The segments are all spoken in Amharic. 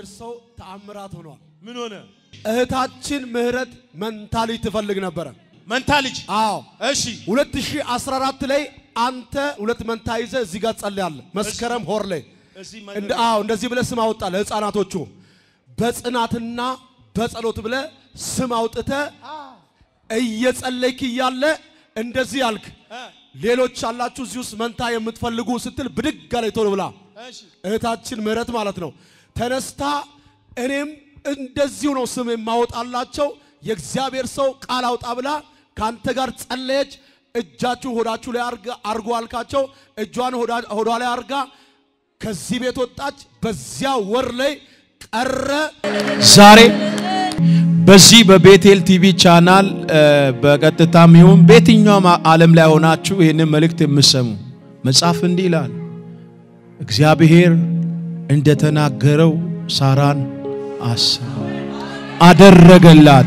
የእግዚአብሔር ሰው ተአምራት ሆኗል። ምን ሆነ? እህታችን ምህረት መንታ ልጅ ትፈልግ ነበረ። መንታ ልጅ። አዎ እሺ 2014 ላይ አንተ ሁለት መንታ ይዘህ እዚህ ጋር ጸልያለህ። መስከረም ሆር ላይ እዚህ እንደ አዎ እንደዚህ ብለህ ስም አወጣ ለህፃናቶቹ በጽናትና በጸሎት ብለህ ስም አውጥተህ እየጸለይክ እያለ እንደዚህ አልክ። ሌሎች አላችሁ እዚህ ውስጥ መንታ የምትፈልጉ ስትል ብድግ አለች ቶሎ ብላ እሺ እህታችን ምህረት ማለት ነው ተነስታ እኔም እንደዚሁ ነው ስም የማወጣላቸው የእግዚአብሔር ሰው ቃል አውጣ ብላ ከአንተ ጋር ጸለየች። እጃችሁ ሆዳችሁ ላይ አርጋ- አርጎ አልካቸው። እጇን ሆዳ- ሆዷ ላይ አርጋ ከዚህ ቤት ወጣች። በዚያ ወር ላይ ቀረ። ዛሬ በዚህ በቤቴል ቲቪ ቻናል እ፣ በቀጥታም ይሁን በየትኛውም ዓለም ላይ ሆናችሁ ይህንን መልእክት የምሰሙ መጽሐፍ እንዲህ ይላል፣ እግዚአብሔር እንደተናገረው ሳራን አሰበ አደረገላት።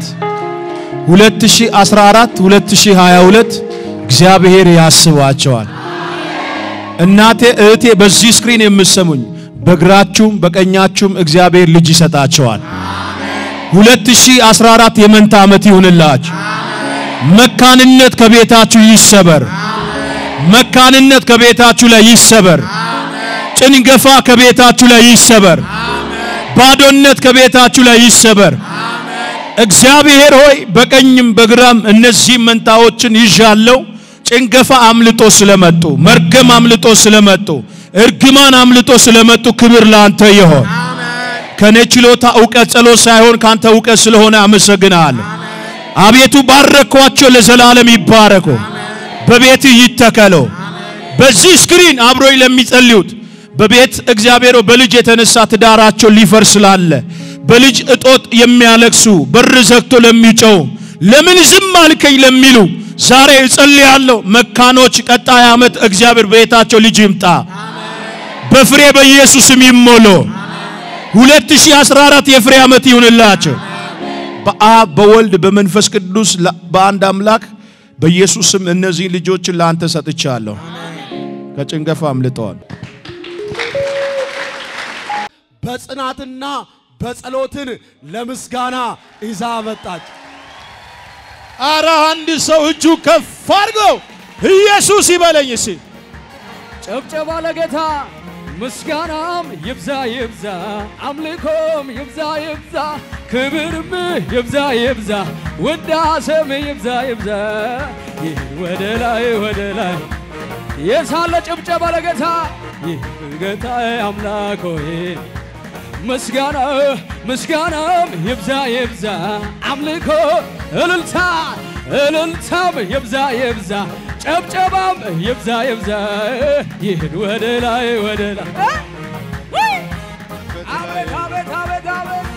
2014 2022 እግዚአብሔር ያስባቸዋል። እናቴ እህቴ፣ በዚህ ስክሪን የምሰሙኝ በግራችሁም በቀኛችሁም እግዚአብሔር ልጅ ይሰጣቸዋል። 2014 የመንታ ዓመት ይሁንላችሁ። መካንነት ከቤታችሁ ይሰበር። መካንነት ከቤታችሁ ላይ ይሰበር። ጭንገፋ ከቤታችሁ ላይ ይሰበር። ባዶነት ከቤታችሁ ላይ ይሰበር። እግዚአብሔር ሆይ በቀኝም በግራም እነዚህ መንታዎችን ይዣለው። ጭንገፋ አምልጦ ስለመጡ፣ መርገም አምልጦ ስለመጡ፣ እርግማን አምልጦ ስለመጡ ክብር ለአንተ ይሆን። ከኔ ችሎታ እውቀት ጸሎት ሳይሆን ካንተ እውቀት ስለሆነ አመሰግናለሁ። አቤቱ ባረኳቸው፣ ለዘላለም ይባረኩ፣ በቤት ይተከሉ። በዚህ ስክሪን አብሮኝ ለሚጸልዩት በቤት እግዚአብሔር በልጅ የተነሳ ትዳራቸው ሊፈርስ ስላለ በልጅ እጦት የሚያለቅሱ በር ዘግቶ ለሚጮው ለምን ዝም አልከኝ ለሚሉ ዛሬ እጸልያለሁ። መካኖች ቀጣይ ዓመት እግዚአብሔር ቤታቸው ልጅ ይምጣ፣ በፍሬ በኢየሱስም ይሞሉ። 2014 የፍሬ ዓመት ይሁንላቸው። በአብ በወልድ በመንፈስ ቅዱስ ላ- በአንድ አምላክ በኢየሱስም እነዚህ ልጆችን ለአንተ ሰጥቻለሁ። ከጭንገፋ አምልጠዋል። በጽናትና በጸሎትን ለምስጋና ይዛ መጣች። አረ አንድ ሰው እጁ ከፍ አድርጎ ኢየሱስ ይበለኝ እስኪ። ጨብጨባ ለጌታ ምስጋናም ይብዛ ይብዛ፣ አምልኮም ይብዛ ይብዛ፣ ክብርም ይብዛ ይብዛ፣ ውዳሴም ይብዛ ይብዛ። ይህ ወደ ላይ ወደ ላይ የሳለ ጭብጨባ ለጌታ ይህ ጌታ አምላክ ሆይ ምስጋና ምስጋናም ይብዛ ይብዛ፣ አምልኮ እልልታ እልልታም ይብዛ ይብዛ፣ ጨብጨባም ይብዛ ይብዛ። ይህን ወደ ላይ ወደ ላይ አቤት አቤት አቤት አቤት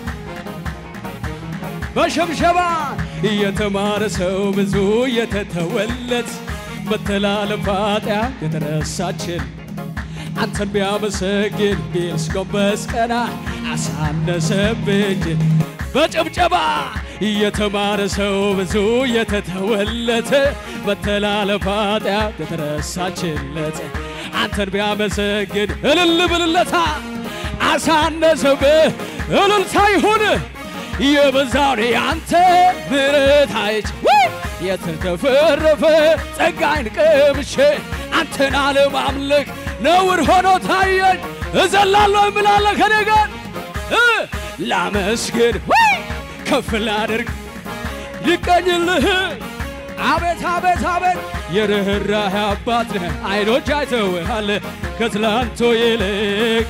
በሸብሸባ የተማረ ሰው ብዙ የተተወለት መተላለፍ ኃጢአት የተረሳችን አንተን ቢያመሰግን ቢልስ ጎንበስ ቀና አሳነሰብኝ በጭብጨባ የተማረ ሰው ብዙ የተተወለት መተላለፍ ኃጢአት የተረሳችለት አንተን ቢያመሰግን እልል ብልለታ አሳነሰብህ እልልታ ይሁን የበዛውን ያንተ ምሕረት አይች የተተፈረፈ ጸጋይን ቀምሼ አንተን አለማምለክ ነውር ሆኖ ታየኝ። እዘላለሁ እምላለሁ ከኔ ጋር እ ላመስግን ወይ ከፍ ላድርግ ይቀኝልህ አቤት አቤት አቤት የርኅራህ አባት ነህ አይኖች አይተውሃል ከትላንቶ ይልቅ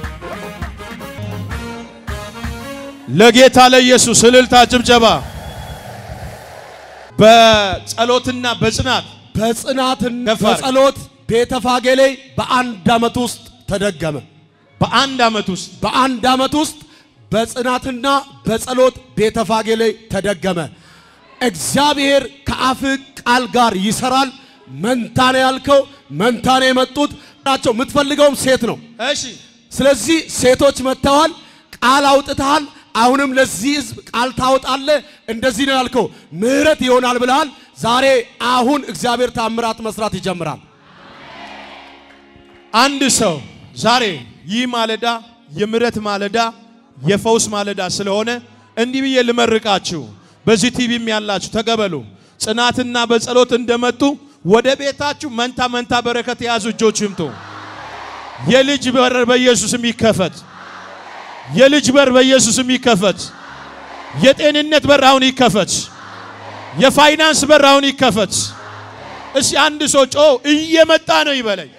ለጌታ ለኢየሱስ እልልታ፣ ጭብጨባ። በጸሎትና በጽናት በጽናትና ከፍ አድርግ። በጸሎት ቤተፋጌ ላይ በአንድ ዓመት ውስጥ ተደገመ። በአንድ ዓመት ውስጥ በአንድ ዓመት ውስጥ በጽናትና በጸሎት ቤተፋጌ ላይ ተደገመ። እግዚአብሔር ከአፍ ቃል ጋር ይሰራል። መንታ ነው ያልከው፣ መንታ ነው የመጡት ናቸው። የምትፈልገውም ሴት ነው። እሺ ስለዚህ ሴቶች መጥተዋል፣ ቃል አውጥተሃል። አሁንም ለዚህ ህዝብ ቃል ታወጣለህ። እንደዚህ ነው ያልከው፣ ምህረት ይሆናል ብለሃል። ዛሬ አሁን እግዚአብሔር ታምራት መስራት ይጀምራል። አንድ ሰው ዛሬ ይህ ማለዳ የምሕረት ማለዳ የፈውስ ማለዳ ስለሆነ እንዲህ ብዬ ልመርቃችሁ። በዚህ ቲቪም ያላችሁ ተቀበሉ። ጽናትና በጸሎት እንደመጡ ወደ ቤታችሁ መንታ መንታ በረከት የያዙ እጆች ይምጡ። የልጅ በር በኢየሱስም ይከፈት። የልጅ በር በኢየሱስም ይከፈት። የጤንነት በር አሁን ይከፈት። የፋይናንስ በር አሁን ይከፈት። እስቲ አንድ ሰው ጮ እየመጣ ነው ይበለኝ።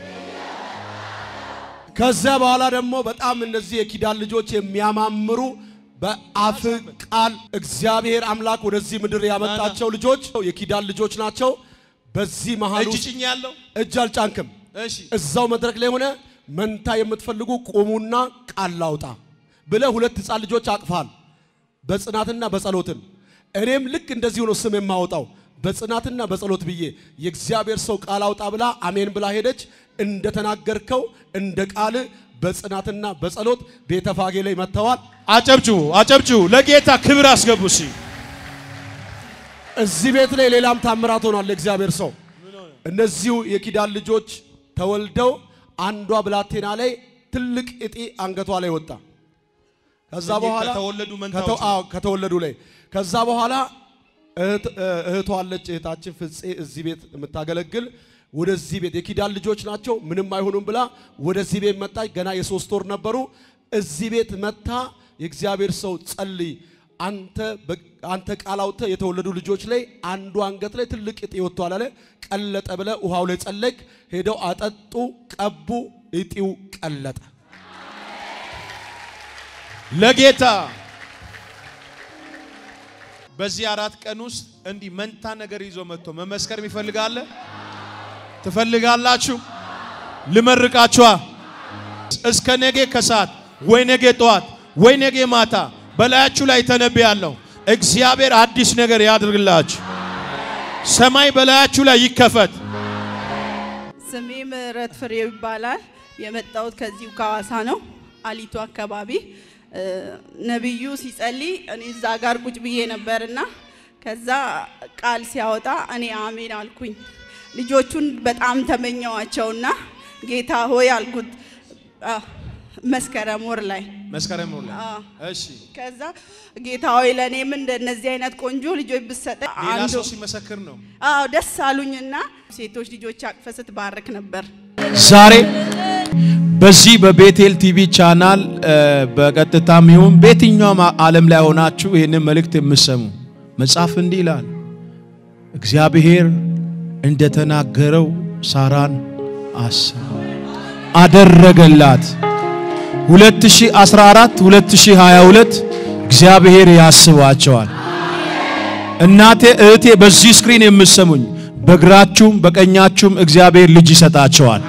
ከዚያ በኋላ ደግሞ በጣም እነዚህ የኪዳን ልጆች የሚያማምሩ በአፍ ቃል እግዚአብሔር አምላክ ወደዚህ ምድር ያመጣቸው ልጆች የኪዳን ልጆች ናቸው። በዚህ መሃል እጅ ውስጥ ጭኝ ያለው እጅ አልጫንክም። እሺ እዛው መድረክ ላይ ሆነ መንታ የምትፈልጉ ቁሙና ቃል ላውጣ ብለህ ሁለት ሕፃን ልጆች አቅፋል። በጽናትና በጸሎትን እኔም ልክ እንደዚህ ሆኖ ስም የማወጣው በጽናትና በጸሎት ብዬ የእግዚአብሔር ሰው ቃል አውጣ ብላ አሜን ብላ ሄደች። እንደተናገርከው እንደ ቃል በጽናትና በጸሎት ቤተፋጌ ላይ መጥተዋል። አጨብጭቡ፣ አጨብጭቡ። ለጌታ ክብር አስገቡ። እሺ እዚህ ቤት ላይ ሌላም ታምራት ሆኗል። የእግዚአብሔር ሰው እነዚሁ የኪዳን ልጆች ተወልደው አንዷ ብላቴና ላይ ትልቅ እጢ አንገቷ ላይ ወጣ። ከዛ በኋላ ከተወለዱ መንታዎች ከተው- አዎ፣ ከተወለዱ ላይ ከዛ በኋላ እህት- እህቷ አለች እህታችን ፍፄ እዚህ ቤት የምታገለግል ወደዚህ ቤት የኪዳን ልጆች ናቸው ምንም አይሆኑም ብላ ወደዚህ ቤት መጣች። ገና የሶስት ወር ነበሩ። እዚህ ቤት መታ የእግዚአብሔር ሰው ጸልይ አንተ በ- አንተ ቃል አውጥተህ የተወለዱ ልጆች ላይ አንዱ አንገት ላይ ትልቅ እጢ ወጥቷል አለ። ቀለጠ ብለ ውሃው ላይ ጸለይክ። ሄደው አጠጡ፣ ቀቡ፣ እጢው ቀለጠ። ለጌታ በዚህ አራት ቀን ውስጥ እንዲህ መንታ ነገር ይዞ መጥቶ መመስከር ይፈልጋለ ትፈልጋላችሁ? ልመርቃችኋ። እስከ ነገ ከሰዓት ወይ ነገ ጠዋት ወይ ነገ ማታ በላያችሁ ላይ ተነብያለሁ። እግዚአብሔር አዲስ ነገር ያድርግላችሁ። ሰማይ በላያችሁ ላይ ይከፈት። ስሜ ምህረት ፍሬው ይባላል። የመጣሁት ከዚሁ ከሐዋሳ ነው፣ አሊቱ አካባቢ። እ፣ ነቢዩ ሲጸልይ እኔ እዛ ጋር ቁጭ ብዬ ነበርና ከዛ ቃል ሲያወጣ እኔ አሜን አልኩኝ። ልጆቹን በጣም ተመኘዋቸውና ጌታ ሆይ አልኩት አ፣ መስከረም ወር ላይ መስከረም ነው። አዎ። እሺ፣ ከዛ ጌታ ሆይ ለእኔም እንደነዚህ አይነት ቆንጆ ልጆች ብሰጠ ሌላ ሰው ሲመሰክር ነው። አዎ ደስ አሉኝና ሴቶች ልጆች አቅፈ ስትባርክ ነበር። ዛሬ በዚህ በቤቴል ቲቪ ቻናል እ፣ በቀጥታም ይሁን በየትኛውም ዓለም ላይ ሆናችሁ ይህንን መልእክት የምሰሙ መጽሐፍ እንዲህ ይላል፣ እግዚአብሔር እንደተናገረው ሳራን አሰበ አደረገላት። 2014 2022 እግዚአብሔር ያስባቸዋል። እናቴ እህቴ፣ በዚህ ስክሪን የምሰሙኝ በግራችሁም በቀኛችሁም እግዚአብሔር ልጅ ይሰጣቸዋል።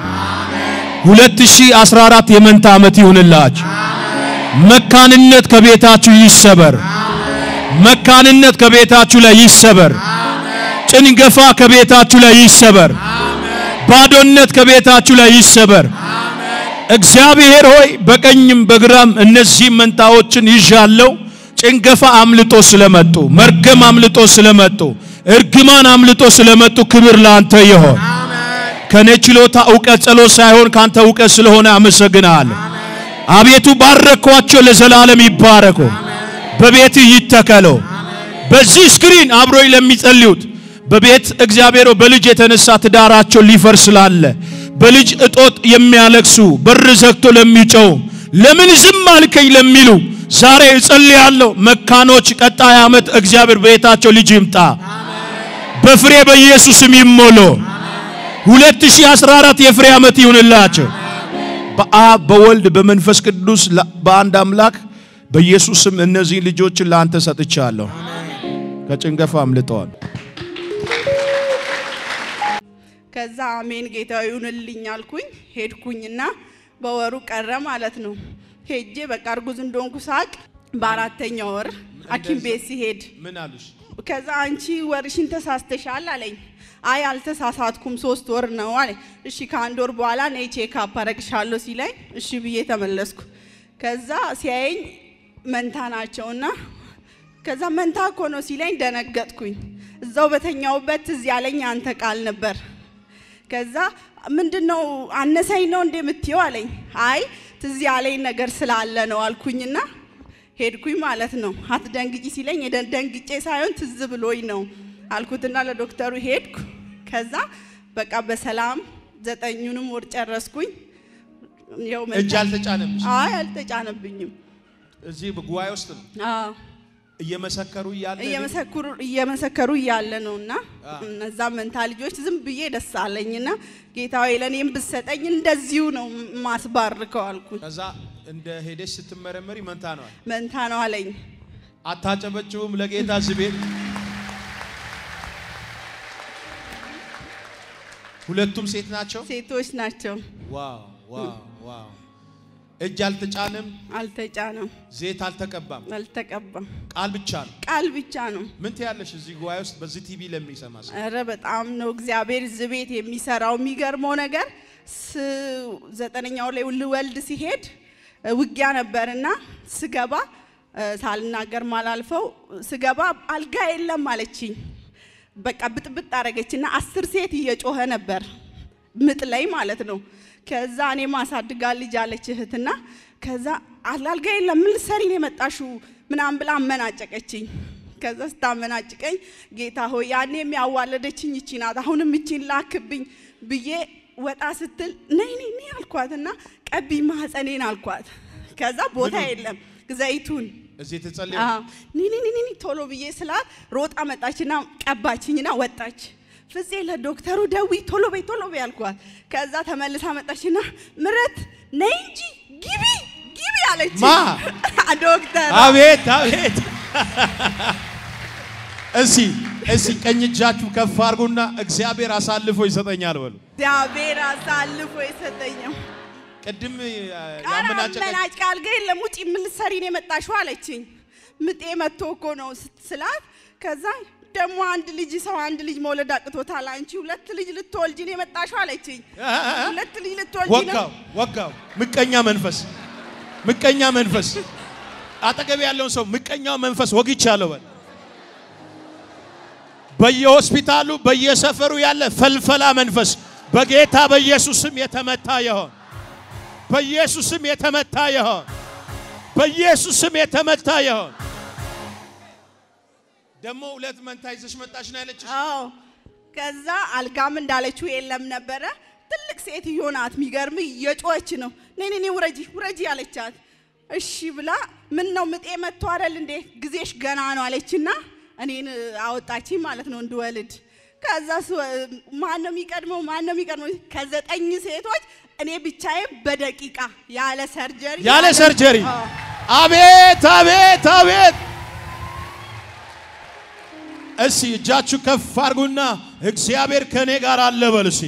2014 የመንታ ዓመት ይሁንላችሁ። መካንነት ከቤታችሁ ይሰበር። መካንነት ከቤታችሁ ላይ ይሰበር። ጭንገፋ ከቤታችሁ ላይ ይሰበር። ባዶነት ከቤታችሁ ላይ ይሰበር። እግዚአብሔር ሆይ በቀኝም በግራም እነዚህ መንታዎችን ይዣለው። ጭንገፋ አምልጦ ስለመጡ፣ መርገም አምልጦ ስለመጡ፣ እርግማን አምልጦ ስለመጡ ክብር ለአንተ ይሆን። ከኔ ችሎታ እውቀት ጸሎት ሳይሆን ካንተ እውቀት ስለሆነ አመሰግናለሁ። አቤቱ ባረኳቸው፣ ለዘላለም ይባረኩ፣ በቤት ይተከሉ። በዚህ ስክሪን አብሮኝ ለሚጸልዩት በቤት እግዚአብሔር በልጅ የተነሳ ትዳራቸው ሊፈርስ ስላለ በልጅ እጦት የሚያለቅሱ በር ዘግቶ ለሚጮው ለምን ዝም አልከኝ ለሚሉ ዛሬ እጸልያለሁ። መካኖች ቀጣይ ዓመት እግዚአብሔር ቤታቸው ልጅ ይምጣ፣ በፍሬ በኢየሱስም ይሞሉ። 2014 የፍሬ ዓመት ይሁንላቸው። በአብ በወልድ በመንፈስ ቅዱስ ላ- በአንድ አምላክ በኢየሱስም እነዚህ ልጆችን ለአንተ ሰጥቻለሁ። ከጭንገፋ አምልጠዋል። ከዛ አሜን ጌታ ይሁንልኝ አልኩኝ። ሄድኩኝና በወሩ ቀረ ማለት ነው። ሄጄ በቃ እርጉዝ እንደሆንኩ ሳቅ በአራተኛ ወር ሐኪም ቤት ሲሄድ ምን አሉሽ? ከዛ አንቺ ወርሽን ተሳስተሻል አለኝ። አይ አልተሳሳትኩም፣ ሶስት ወር ነው አለ። እሺ ከአንድ ወር በኋላ ነይ ቼክ አፕ አረግሻለሁ ሲለኝ እሺ ብዬ ተመለስኩ። ከዛ ሲያየኝ መንታ ናቸውና ከዛ መንታ እኮ ነው ሲለኝ ደነገጥኩኝ። እዛው በተኛውበት ትዝ ያለኝ አንተ ቃል ነበር። ከዛ ምንድን ነው አነሰኝ ነው እንዴ የምትየው አለኝ። አይ ትዝ ያለኝ ነገር ስላለ ነው አልኩኝና ሄድኩኝ ማለት ነው። አትደንግጪ ሲለኝ የደ- ደንግጬ ሳይሆን ትዝ ብሎኝ ነው አልኩትና ለዶክተሩ ሄድኩ። ከዛ በቃ በሰላም ዘጠኙንም ወር ጨረስኩኝ። ያው እጅ መንታ- አልተጫነምሽ? አይ አልተጫነብኝም። እዚህ ጉባኤ ውስጥ ነው አዎ እየመሰከሩ እያለ እየመሰከሩ እየመሰከሩ እያለ ነው እና አ። እነዛ መንታ ልጆች ዝም ብዬ ደስ አለኝና ጌታዊ ለእኔም ብሰጠኝ እንደዚሁ ነው ማስባርከው አልኩኝ። ከዛ እንደ ሄደሽ ስትመረመሪ መንታ ነዋል። መንታ ነው አለኝ። አታጨበጭቡም ለጌታ እዚህ ቤት? ሁለቱም ሴት ናቸው። ሴቶች ናቸው። ዋው ዋው ዋው! እጅ አልተጫንም፣ አልተጫነም፣ ዘይት አልተቀባም፣ አልተቀባም። ቃል ብቻ ነው። ቃል ብቻ ነው። ምን ትያለሽ እዚህ ጉባኤ ውስጥ በዚህ ቲቪ ለሚሰማ ሰው? ኧረ በጣም ነው እግዚአብሔር እዚህ ቤት የሚሰራው። የሚገርመው ነገር ስ- ዘጠነኛው ላይ ልወልድ ሲሄድ እ፣ ውጊያ ነበርና ስገባ እ፣ ሳልናገር ማላልፈው ስገባ አልጋ የለም አለችኝ። በቃ ብጥብጥ አረገችና አስር ሴት እየጮኸ ነበር ምጥ ላይ ማለት ነው። ከዛ እኔ ማሳድጋ ልጅ አለች እህትና ከዛ አልጋ የለም ምን ልትሰሪ ነው የመጣሽው ምናምን ብላ አመናጨቀችኝ። ከዛ ስታመናጭቀኝ ጌታ ሆይ ያኔ የሚያዋለደችኝ ይቺ ናት፣ አሁንም ይቺን ላክብኝ ብዬ ወጣ ስትል ነይ ነይ ነይ አልኳትና ቀቢ ማህፀኔን አልኳት። ከዛ ቦታ የለም ዘይቱን እዚህ የተጸለየ አዎ፣ ኒ ኒ ኒ ኒ ኒ ቶሎ ብዬ ስላት ሮጣ መጣችና ቀባችኝና ወጣች። ፍፄ ለዶክተሩ ደዊ ቶሎ በይ ቶሎ በይ አልኳት። ከዛ ተመልሳ መጣችና ምረት ነይ እንጂ ግቢ ግቢ አለች። ማ? ዶክተር አቤት አቤት! እሲ እሲ ቀኝ እጃችሁ ከፍ አድርጉና እግዚአብሔር አሳልፎ ይሰጠኛል በሉ። እግዚአብሔር አሳልፎ የሰጠኝም ቅድም ኧረ ያመናጨቀ አመናጭ አልጋ የለም ውጪ ምን ልትሰሪ ነው የመጣሽው አለችኝ። ምጤ መጥቶ እኮ ነው ስት- ስላት ከዛ ደግሞ አንድ ልጅ ሰው አንድ ልጅ መውለድ አቅቶታል። አንቺ ሁለት ልጅ ልትወልጂ ነው የመጣሽው አለችኝ። ሁለት ልጅ ልትወልጂ ነው ወጋው ወጋው። ምቀኛ መንፈስ ምቀኛ መንፈስ አጠገብ ያለውን ሰው ምቀኛው መንፈስ ወግቻለሁ በል። በየሆስፒታሉ በየሰፈሩ ያለ ፈልፈላ መንፈስ በጌታ በኢየሱስም የተመታ ይሆን። በኢየሱስም የተመታ ይሆን። በኢየሱስም የተመታ ይሆን። ደግሞ ሁለት መንታ ይዘሽ መጣሽ ነው ያለችሽ። አዎ። ከዛ አልጋም እንዳለችው የለም ነበረ። ትልቅ ሴትዮ ናት። የሚገርም እየጮኸች ነው። ነይ ነይ ነይ ውረጂ ውረጂ አለቻት። እሺ ብላ ምን ነው ምጤ መጥቶ አይደል እንዴ ጊዜሽ ገና ነው አለችና እኔን አወጣችኝ ማለት ነው እንድወልድ። ከዛ ማን ነው የሚቀድመው? ማን ነው የሚቀድመው? ከዘጠኝ ሴቶች እኔ ብቻዬን በደቂቃ ያለ ሰርጀሪ ያለ ሰርጀሪ አዎ። አቤት አቤት አቤት! እስቲ እጃችሁ ከፍ አድርጉና እግዚአብሔር ከኔ ጋር አለ በሉ እስቲ።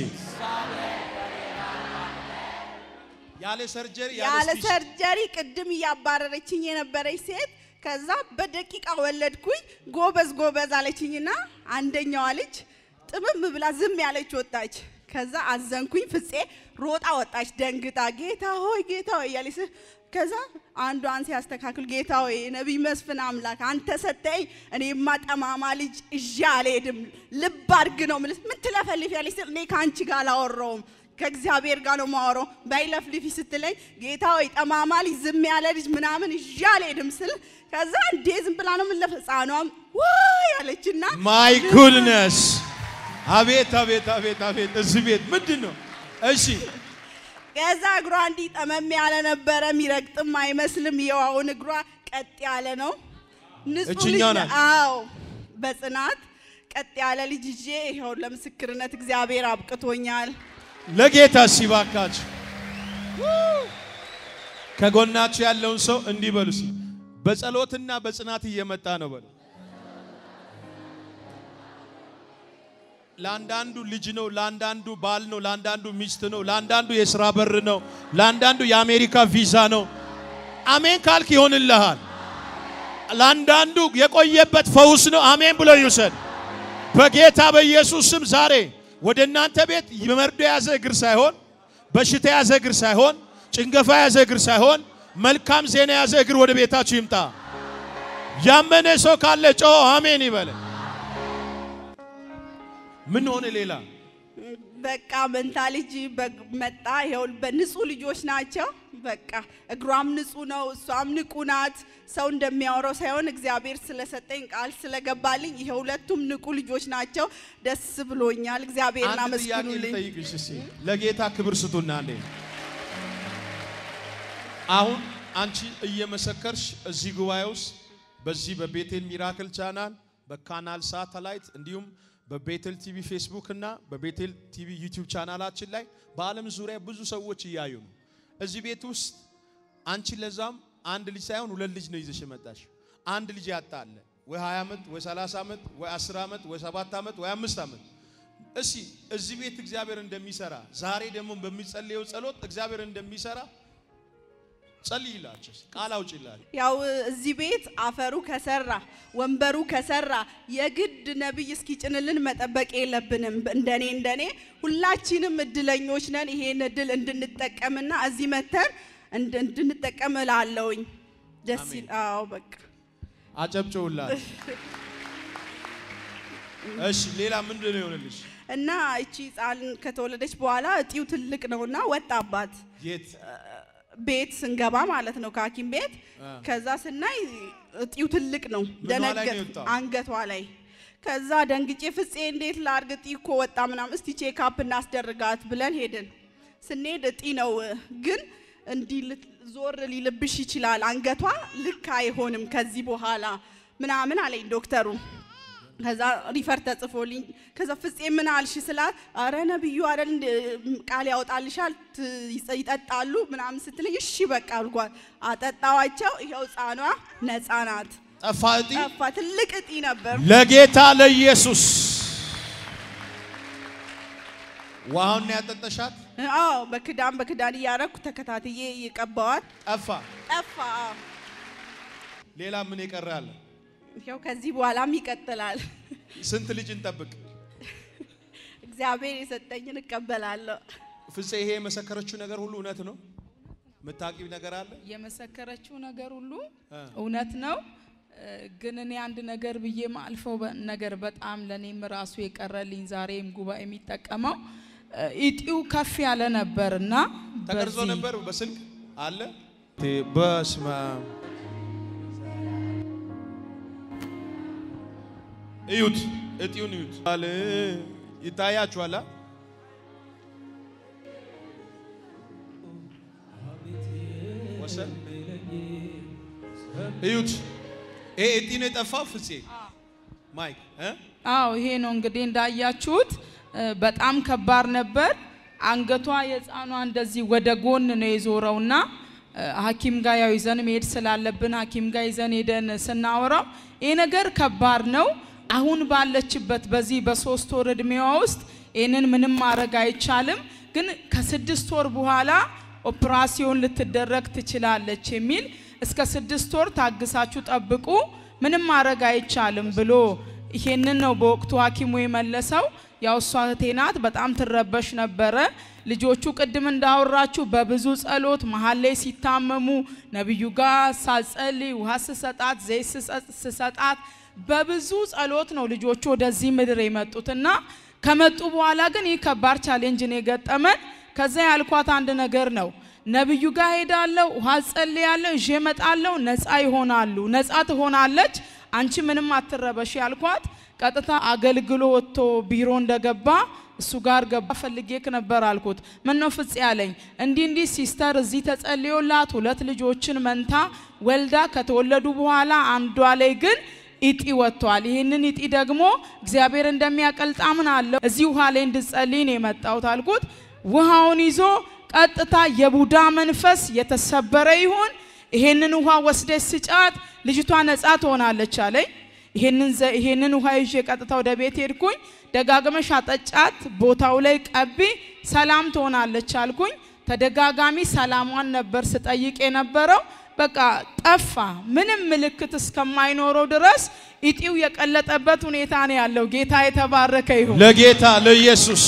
ያለ ሰርጀሪ ያለ ስፒች ሰርጀሪ ቅድም እያባረረችኝ የነበረች ሴት ከዛ በደቂቃ ወለድኩኝ። ጎበዝ ጎበዝ አለችኝና አንደኛዋ ልጅ ጥምም ብላ ዝም ያለች ወጣች። ከዛ አዘንኩኝ። ፍፄ ሮጣ ወጣች ደንግጣ፣ ጌታ ሆይ ጌታ ሆይ እያለች ስ- ከዛ አንዷን ሲያስተካክል ጌታ ሆይ ነቢይ መስፍን አምላክ አንተ ሰጠኝ፣ እኔማ ጠማማ ልጅ እዣ አልሄድም ልብ አድርግ ነው የምልህ። ምን ትለፈልፍ ያለች ስል እኔ ከአንቺ ጋር አላወራውም ከእግዚአብሔር ጋር ነው ማወራው። ባይለፍልፊ ስትለኝ ጌታ ሆይ ጠማማ ልጅ ዝም ያለ ልጅ ምናምን እዣ አልሄድም ስል ከዛ እንዴ ዝም ብላ ነው የምለፍ ህፃኗም ዋይ አለችና ማይ ጉድነስ አቤት አቤት አቤት አቤት! እዚህ ቤት ምንድን ነው? እሺ ከዛ እግሯ እንዲህ ጠመም ያለ ነበረ፣ የሚረግጥም አይመስልም። የዋውን እግሯ ቀጥ ያለ ነው። ንጹህ ልጅ እችኛው ነው። ናት? አዎ በጽናት ቀጥ ያለ ልጅ ይዤ ይኸው ለምስክርነት እግዚአብሔር አብቅቶኛል። ለጌታ ሲባካችሁ ከጎናችሁ ያለውን ሰው እንዲህ በሉ እስኪ፣ በጸሎትና በጽናት እየመጣ ነው በሉ። ለአንዳንዱ ልጅ ነው፣ ለአንዳንዱ ባል ነው፣ ለአንዳንዱ ሚስት ነው፣ ለአንዳንዱ የስራ በር ነው፣ ለአንዳንዱ የአሜሪካ ቪዛ ነው። አሜን ካልክ ይሆንልሃል። ለአንዳንዱ የቆየበት ፈውስ ነው። አሜን ብሎ ይውሰድ። በጌታ በኢየሱስ ስም ዛሬ ወደ እናንተ ቤት መርዶ የያዘ እግር ሳይሆን በሽታ የያዘ እግር ሳይሆን ጭንገፋ የያዘ እግር ሳይሆን መልካም ዜና የያዘ እግር ወደ ቤታችሁ ይምጣ። ያመነ ሰው ካለ ጮሆ አሜን ይበለ። ምን ሆነ ሌላ በቃ መንታ ልጅ በግ- መጣ። ይኸው በንጹህ ልጆች ናቸው። በቃ እግሯም ንጹህ ነው፣ እሷም ንቁ ናት። ሰው እንደሚያወራው ሳይሆን እግዚአብሔር ስለሰጠኝ ቃል ስለገባልኝ ይሄ ሁለቱም ንቁ ልጆች ናቸው። ደስ ብሎኛል። እግዚአብሔርን አንድ ጥያቄ አመስግኑልኝ። ልጠይቅሽ እስኪ ለጌታ ክብር ስጡና እንዴ አሁን አንቺ እየመሰከርሽ እዚህ ጉባኤ ውስጥ በዚህ በቤቴል ሚራክል ቻናል በካናል ሳተላይት እንዲሁም በቤቴል ቲቪ ፌስቡክ እና በቤቴል ቲቪ ዩቲዩብ ቻናላችን ላይ በዓለም ዙሪያ ብዙ ሰዎች እያዩ ነው። እዚህ ቤት ውስጥ አንቺ ለዛም አንድ ልጅ ሳይሆን ሁለት ልጅ ነው ይዘሽ የመጣሽ። አንድ ልጅ ያጣ አለ ወይ 20 ዓመት ወይ 30 ዓመት ወይ 10 ዓመት ወይ 7 ዓመት ወይ 5 ዓመት እሺ እዚህ ቤት እግዚአብሔር እንደሚሰራ ዛሬ ደግሞ በሚጸልየው ጸሎት እግዚአብሔር እንደሚሰራ ጸልይላችሁ፣ ቃል አውጪላችሁ። ያው እዚህ ቤት አፈሩ ከሰራ ወንበሩ ከሰራ የግድ ነብይ እስኪጭንልን መጠበቅ የለብንም። እንደኔ እንደኔ ሁላችንም እድለኞች ነን። ይሄን እድል እንድንጠቀምና እዚህ መተን እንድ- እንድንጠቀም እላለሁኝ። ደስ ይል። አዎ በቃ አጨብጭውላችሁ። እሺ ሌላ ምንድን ነው የሆነልሽ? እና እቺ ህፃን ከተወለደች በኋላ እጢው ትልቅ ነውና ወጣባት የት ቤት ስንገባ ማለት ነው ከሐኪም ቤት ከዛ ስናይ እጢው ትልቅ ነው። ምኗ ላይ ነው ደነገጥ የወጣው? አንገቷ ላይ ከዛ ደንግጬ ፍፄ እንዴት ላርግ እጢ እኮ ወጣ ምናምን እስቲ ቼክአፕ እናስደርጋት ብለን ሄድን። ስንሄድ እጢ ነው ግን እንዲህ ልት- ዞር ሊልብሽ ይችላል አንገቷ ልክ አይሆንም ከዚህ በኋላ ምናምን አለኝ ዶክተሩ። ከዛ ሪፈር ተጽፎልኝ ከዛ ፍፄ ምን አልሽ ስላት አረ ነብዩ አይደል እንደ ቃል ያወጣልሻል ት- ይጸ- ይጠጣሉ ምናምን ስትለኝ እሺ በቃ አልኳት። አጠጣዋቸው። ይኸው ህፃኗ ነፃ ናት። ጠፋ እጢ? ጠፋ። ትልቅ እጢ ነበር። ለጌታ ለኢየሱስ ውሃውን ነው ያጠጠሻት? አዎ በክዳን በክዳን እያረኩ ተከታትዬ እየቀባዋት ጠፋ። ጠፋ። አዎ። ሌላ ምን የቀረ አለ? ይኸው ከዚህ በኋላም ይቀጥላል። ስንት ልጅ እንጠብቅ? እግዚአብሔር የሰጠኝን እቀበላለሁ። ፍፄ ይሄ የመሰከረችው ነገር ሁሉ እውነት ነው? የምታውቂው ነገር አለ? የመሰከረችው ነገር ሁሉ እ። እውነት ነው። እ፣ ግን እኔ አንድ ነገር ብዬ ማልፈው በ- ነገር በጣም ለእኔም ራሱ የቀረልኝ ዛሬም ጉባኤ የሚጠቀመው እ፣ እጢው ከፍ ያለ ነበር እና ተቀርጾ በዚህ- ነበር በስልክ አለ። በስመ አብ እዩት፣ እጢውን እዩት። አለ ይታያችኋል። አ? ወሰን እዩት። ይሄ እጢ ነው የጠፋው። ፍፄ ማይክ እ? አዎ ይሄ ነው እንግዲህ እንዳያችሁት እ፣ በጣም ከባድ ነበር። አንገቷ የህፃኗ እንደዚህ ወደ ጎን ነው የዞረውና እ፣ ሐኪም ጋር ያው ይዘን መሄድ ስላለብን ሐኪም ጋር ይዘን ሄደን ስናወራው ይሄ ነገር ከባድ ነው። አሁን ባለችበት በዚህ በሶስት ወር እድሜዋ ውስጥ ይህንን ምንም ማድረግ አይቻልም፣ ግን ከስድስት ወር በኋላ ኦፕራሲዮን ልትደረግ ትችላለች የሚል እስከ ስድስት ወር ታግሳችሁ ጠብቁ፣ ምንም ማድረግ አይቻልም ብሎ ይሄንን ነው በወቅቱ ሐኪሙ የመለሰው። ያው እሷ እህቴ ናት፣ በጣም ትረበሽ ነበረ። ልጆቹ ቅድም እንዳወራችሁ በብዙ ጸሎት መሀል ላይ ሲታመሙ ነቢዩ ጋር ሳጸልይ ውሃ ስሰጣት ዘይት ስሰጥ- ስሰጣት በብዙ ጸሎት ነው ልጆቹ ወደዚህ ምድር የመጡትና ከመጡ በኋላ ግን ይህ ከባድ ቻሌንጅ ነው የገጠመን። ከዛ ያልኳት አንድ ነገር ነው ነብዩ ጋር ሄዳለሁ፣ ውሃ ጸልያለሁ፣ ይዤ እመጣለሁ፣ ነፃ ይሆናሉ፣ ነፃ ትሆናለች፣ አንቺ ምንም አትረበሽ ያልኳት። ቀጥታ አገልግሎ ወጥቶ ቢሮ እንደገባ እሱ ጋር ገባ። ፈልጌክ ነበር አልኩት። ምን ነው ፍጽ ያለኝ እንዲህ እንዲህ ሲስተር እዚህ ተጸልዮላት ሁለት ልጆችን መንታ ወልዳ ከተወለዱ በኋላ አንዷ ላይ ግን ኢጢ ወጥቷል። ይህንን ኢጢ ደግሞ እግዚአብሔር እንደሚያቀልጥ አምናለሁ። እዚህ ውሃ ላይ እንድጸልይ ነው የመጣሁት አልኩት። ውሃውን ይዞ ቀጥታ የቡዳ መንፈስ የተሰበረ ይሁን፣ ይሄንን ውሃ ወስደሽ ስጫት፣ ልጅቷ ነፃ ትሆናለች አለኝ። ይሄንን ዘ- ይሄንን ውሃ ይዤ ቀጥታ ወደ ቤት ሄድኩኝ። ደጋግመሽ አጠጫት፣ ቦታው ላይ ቀቢ፣ ሰላም ትሆናለች አልኩኝ። ተደጋጋሚ ሰላሟን ነበር ስጠይቅ የነበረው። በቃ ጠፋ። ምንም ምልክት እስከማይኖረው ድረስ ኢጢው የቀለጠበት ሁኔታ ነው ያለው። ጌታ የተባረከ ይሁን። ለጌታ ለኢየሱስ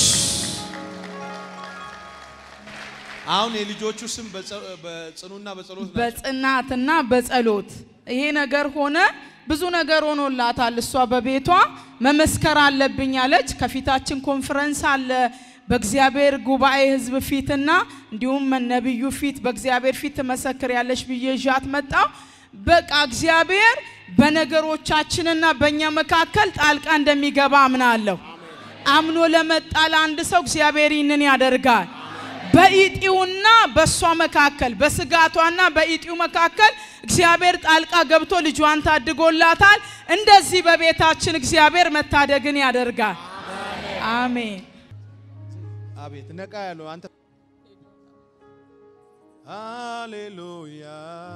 አሁን የልጆቹ ስም በጸ- በጽኑና በጸሎት ናቸው። በጽናትና በጸሎት ይሄ ነገር ሆነ። ብዙ ነገር ሆኖላታል። እሷ በቤቷ መመስከር አለብኝ አለች። ከፊታችን ኮንፈረንስ አለ በእግዚአብሔር ጉባኤ ሕዝብ ፊትና እንዲሁም ነቢዩ ፊት በእግዚአብሔር ፊት ትመሰክር ያለሽ ብዬ ይዣት መጣሁ። በቃ እግዚአብሔር በነገሮቻችንና በእኛ መካከል ጣልቃ እንደሚገባ አምናለሁ። አምኖ ለመጣ ለአንድ ሰው እግዚአብሔር ይህንን ያደርጋል። በኢጢውና በእሷ መካከል በስጋቷና በኢጢው መካከል እግዚአብሔር ጣልቃ ገብቶ ልጇን ታድጎላታል። እንደዚህ በቤታችን እግዚአብሔር መታደግን ያደርጋል። አሜን። አቤት ነቃ ያለው አንተ ሃሌሉያ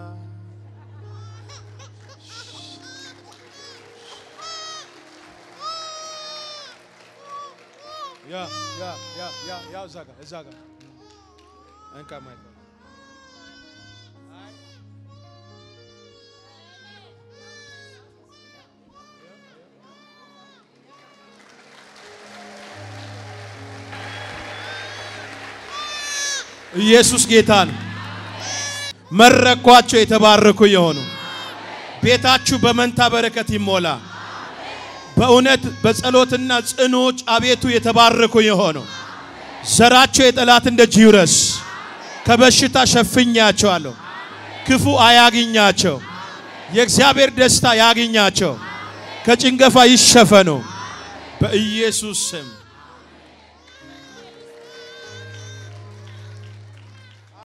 ያ ያ ያ ያ ያ እዛ ጋር እዛ ጋር እንካ ማይክ ኢየሱስ ጌታ ነው። መረኳቸው የተባረኩ የሆኑ ቤታችሁ በመንታ በረከት ይሞላ። በእውነት በጸሎትና ጽኖች አቤቱ የተባረኩ የሆኑ ዘራቸው የጠላትን ደጅ ይውረስ። ከበሽታ ሸፍኛቸዋለሁ። ክፉ አያግኛቸው። የእግዚአብሔር ደስታ ያግኛቸው። ከጭንገፋ ይሸፈኑ በኢየሱስ ስም